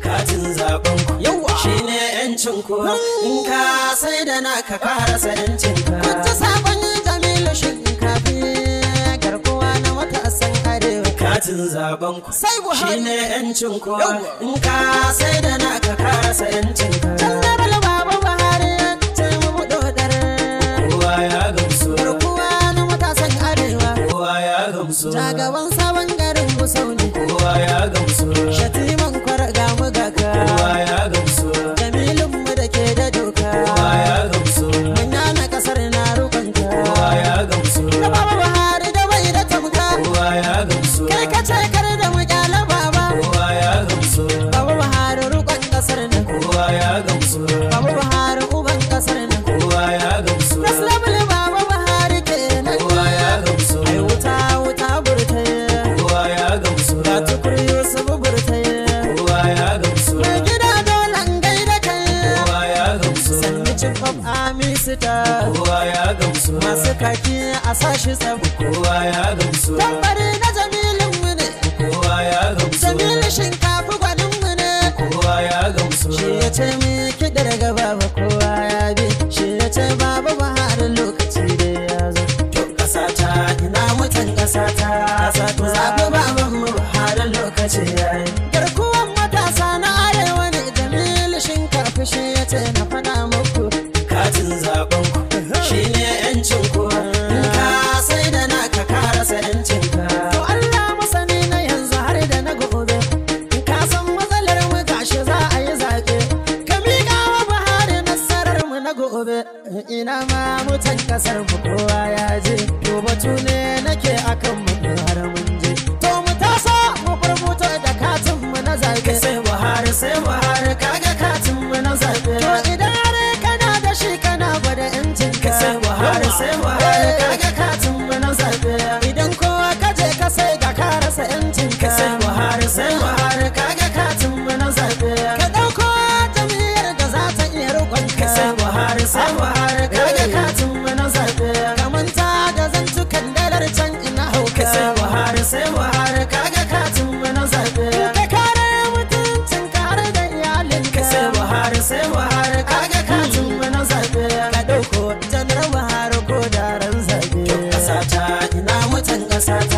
katin zaben ku yawa shine yancin ku in ka sai da naka ka rasa yancin ka Kunci sabon Jamilu shinkafi garkuwa na matasan arewa. katin zaben ku Sai Buhari. shine yancin ku in ka sai da naka ka rasa yancin ka Jandaral Baba Buhari ya ce mu dodar. kowa ya gamsu Garkuwa na matasan arewa. kowa ya gamsu Jagaban sabon garin Gusau ne. kowa ya gamsu Shatiman kwarga mu gaka. kowa ya gamsu Jamilun mu da ke da doka. kowa ya gamsu Manya na kasar na rukunta. kowa ya gamsu Da Baba Buhari da bai da tamka. kowa ya gamsu Kai ka ce kar da mu kyala baba. kowa ya gamsu Baba Buhari rukun kasar nan. kowa ya gamsu Baba Buhari uban kasar nan. kowa ya gamsu Rasulabul Baba Buhari kenan. kowa ya gamsu Ai wuta wuta burtaye. kowa ya gamsu Ga tukur Yusuf burtaye. kowa ya gamsu Mai gida dole an gaida kai. kowa ya gamsu Sanni chief of army star. kowa ya gamsu Masu kaki a sashi tsaro. kowa ya gamsu Tambari na jamilin mu ne. kowa ya gamsu Jamilu shinkafi gwanin mu ne. kowa ya gamsu Shi ya ce mi kiɗa daga baba kowa ya bi. Shi ya ce baba Buhari lokaci da ya zo. to kasata ina mutan kasata ku zaɓi baban mu har lokaci yayi Garkuwan matasa na arewa ne Jamilu shinkafi shi ya ce na faɗa muku. katin zaben ku shine yancin ku in ka sai da naka ka rasa yancin ka To Allah masani na yanzu har da na gobe. In ka san matsalar mu gashi za a yi zaɓe. Ka miƙa wa Buhari nasarar mu na gobe. Ina ma mutan ƙasar mu kowa ya je. To batu ne nake akan mu har mun je. To mu taso mu furfuto da katin mu na zaɓe. sai buhari sai buhari kaga katin mu na zaɓe To idan har kana da shi kana gwada yancin ka. sai buhari sai buhari kaga katin mu na zaɓe Idan kowa ka je ka sai ga ka rasa yancin ka. sai buhari sai buhari kaga katin mu na zaɓe Ka ɗauko jam'iyyar da za ta iya riƙon ka. sai buhari sai buhari kaga katin mu na zaɓe Ka manta da zantukan dalar can ina hauka. sai buhari sai buhari kaga katin mu na zaɓe Ka kare mutuncin ka har da iyalinka. sai buhari sai buhari kaga katin mu na zaɓe Ka ɗauko janar Buhari ko da ran zaɓe. kasata ina mutan kasata